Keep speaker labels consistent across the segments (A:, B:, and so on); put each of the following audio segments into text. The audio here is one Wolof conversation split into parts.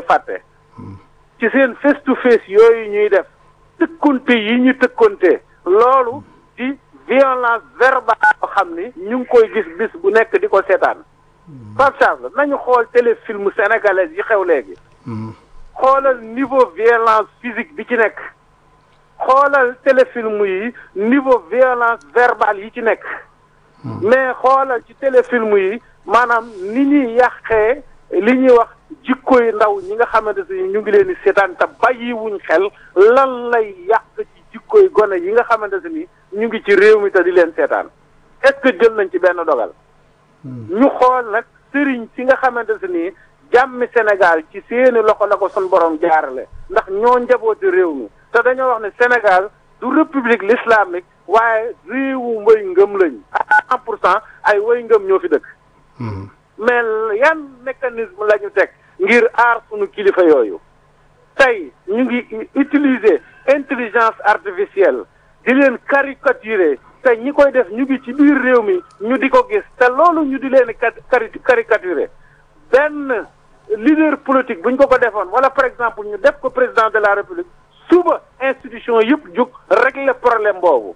A: fàtte ci seen face to face yooyu ñuy def tëkkonte yi ñu tëkkonte loolu di violence verbale boo xam ni ñu ngi koy gis bis bu nekk di ko seetaan Pape Charles nañu xool téléfilm sénégalais yi xew léegi xoolal niveau violence physique bi ci nekk xoolal téléfilm yi niveau violence verbale yi ci nekk mais xoolal ci téléfilm yi maanaam ni ñuy yàqee li ñuy wax jikko yi ndaw ñi nga xamante ne ñu ngi leen di seetaan te bàyyiwuñ xel lan lay yàq ci jikko yi gone yi nga xamante ni ñu ngi ci réew mi te di leen seetaan est-ce que jël nañ ci benn dogal. ñu xool nag sëriñ si nga xamante ni jàmmi Sénégal ci seeni loxo la ko sun borom jaarale ndax ñoo njabooti réew mi te dañoo wax ne Sénégal du république l'islamique waaye réewu way ngëm lañ à cent pour cent ay way ngëm ñoo fi dëkk. mais yan mécanisme la ñu teg ngir aar sunu kilifa yooyu tey ñu ngi utiliser intelligence artificielle di leen caricaturer te ñi koy def ñu ngi ci biir réew mi ñu di ko gis te loolu ñu di leen cari caricaturer benn leader politique bu ñu ko ko defoon wala par exemple ñu def ko président de la république suba institution yëpp jóg régler problème boobu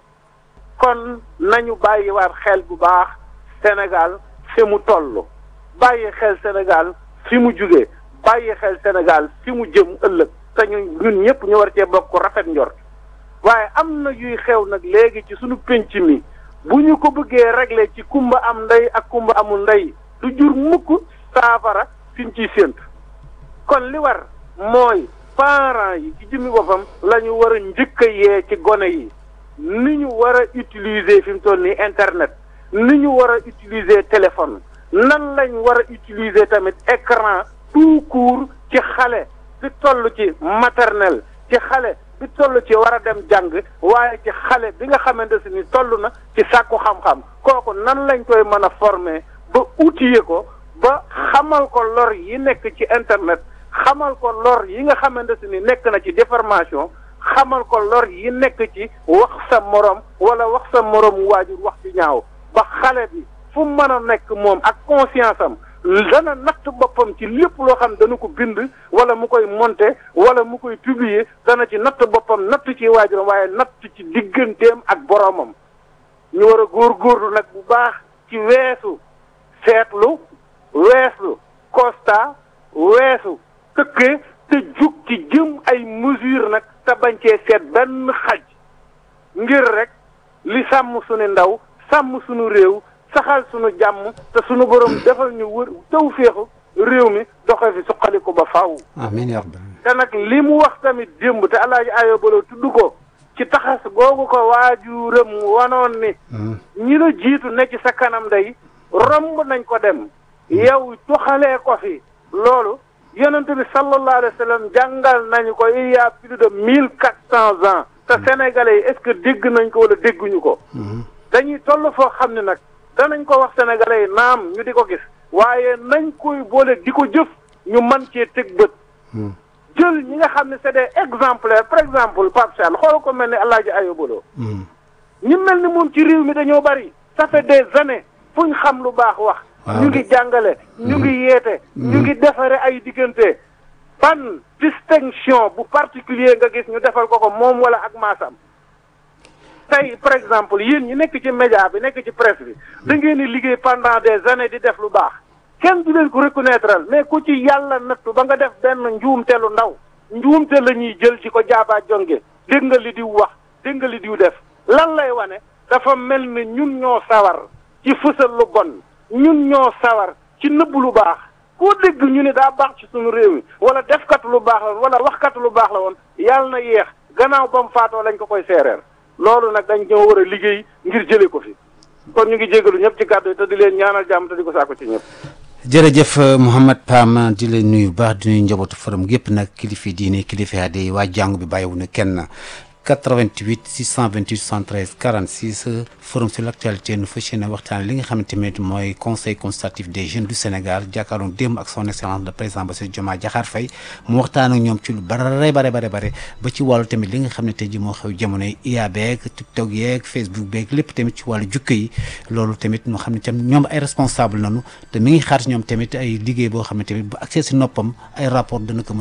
A: kon nañu bàyyiwaat xel bu baax Sénégal fi mu toll bàyyi xel Sénégal fi mu jugee bàyyi xel Sénégal fi mu jëm ëllëg te ñu ñun ñëpp ñu war cee bokk rafet njort waaye am na yuy xew nag léegi ci suñu penc mi bu ñu ko bëggee régler ci kumba am ndey ak kumba amul ndey du jur mukk saafara fi ñu ciy séentu kon li war mooy parents yi ci jëmmi boppam la ñu war a njëkk a yee ci gone yi ni ñu war a utiliser fi mu toll nii internet ni ñu war a utiliser téléphone nan lañ war a utiliser tamit écran tout court ci xale bi toll ci maternelle ci xale bi toll ci war a dem jàng waaye ci xale bi nga xamante si ni toll na ci sàkku xam-xam kooku nan lañ koy mën a former ba outiller ko ba xamal ko lor yi nekk ci internet xamal ko lor yi nga xamante si ni nekk na ci déformation xamal ko lor yi nekk ci wax sa morom wala wax sa morom waajur wax ci ñaaw ba xale bi fu mën a nekk moom ak conscience am dana natt boppam ci lépp loo xam dana ko bind wala mu koy monter wala mu koy publier dana ci natt boppam natt ci waajuram waaye natt ci digganteem ak boroomam ñu war a góorgóorlu nag bu baax ci weesu seetlu weesu constat weesu tëkkee te jug ci jëm ay mesure nag te bañ cee seet benn xaj ngir rek li sàmm suñu ndaw sàmm suñu réew saxal suñu jàmm te suñu borom defal ñu wër taw féexu réew mi doxee fi suqaliku ba faaw.
B: amiin yaa rabbal
A: te nag li mu wax tamit démb te alaaji ayo baloo tudd ko ci taxas googu ko waajuram wanoon ni ñi la jiitu ne ci sa kanam day romb nañ ko dem yow toxalee ko fi loolu yonent bi sallallahu alayhi wa sallam jàngal nañu ko il y a plus de mille quatre cents ans te sénégalais yi est-ce que dégg nañ ko wala dégguñu ko dañuy toll foo xam ne nag danañ ko wax sénégalais yi naam ñu di ko gis waaye nañ koy boole di ko jëf ñu man cee teg bët jël ñi nga xam ne c'est des exemplaires par exemple Pape Sall xool ko mel ni El Hadj Ayobolo ñi mel ni moom ci réew mi dañoo bari ça fait des années fu ñu xam lu baax wax ñu ngi jàngale ñu ngi yeete ñu ngi defare ay diggante ban distinction bu particulier nga gis ñu defal ko ko moom wala ak maasam tey par exemple yéen ñi nekk ci média bi nekk ci presse bi da ngeen di liggéey pendant des années di def lu baax kenn du leen ko reconnaître mais ku ci yàlla nattu ba nga def benn njuumte lu ndaw njuumte la ñuy jël ci ko jaabaa jonge dégg nga li diw wax dégg nga li diw def lan lay wane dafa mel ni ñun ñoo sawar ci fësal lu bon ñun ñoo sawar ci nëbb lu baax koo dégg ñu ne daa baax ci suñu réew mi wala defkat lu baax la woon wala waxkat lu baax la woon yàlla na yéex gannaaw ba mu faatoo lañ ko koy seereer loolu nag dañ ñoo war a liggéey ngir jëlee ko fi kon ñu ngi jégalu ñëpp ci kàddu yi te di leen ñaanal jàmm te di ko saako ci ñëpp.
B: jërëjëf Mouhamed Pam di leen nuyu baax di nuyu njabootu forum gépp nag kilifa diine kilifa aada yi waa jàngu bi bàyyiwu na kenn 88 628 73 46 forum sur l' actualité nu fas yéene waxtaan li nga xamante ne mooy conseil consultatif des jeunes du Sénégal jàkkaarloo démb ak son excellence le président Bassirou Diomaye Diakhar Faye mu waxtaan ak ñoom ci lu bare bare bare bare ba ci wàllu tamit li nga xam ne tey ji moo xew jamono yi IA beeg TikTok yeeg Facebook beeg lépp tamit ci wàllu jukka yi loolu tamit ñu xam ne tam ñoom ay responsable nanu te mi ngi xaar ñoom tamit ay liggéey boo xam ne tamit bu accès si noppam ay rapport dana ko